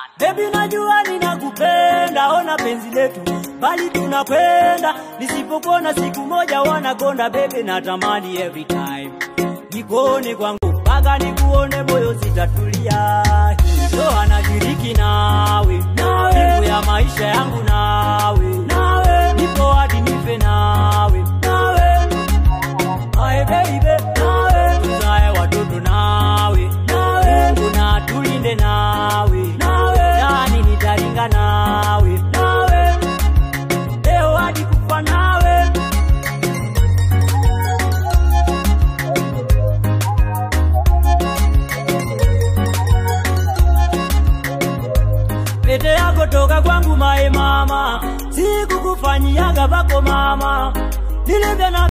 Baby, najua ninakupenda, ona penzi letu bali tunakwenda, nisipopona siku moja wanakonda. Baby, natamani every time nikuone kwangu mpaka nikuone, moyo sitatulia. Ndo anashiriki nawe, mbingu ya maisha yangu nawe, nawe nipo hadi nife nawe, nawe Aye baby, nawe tuzae watoto nawe, nawe Mungu na tulinde nawe, nawe yani nitaringa nawe, nawe leo hadi kufa nawe. Pete yako toka kwangu mae mama, sikukufanyiaga pako mama, nilivyo na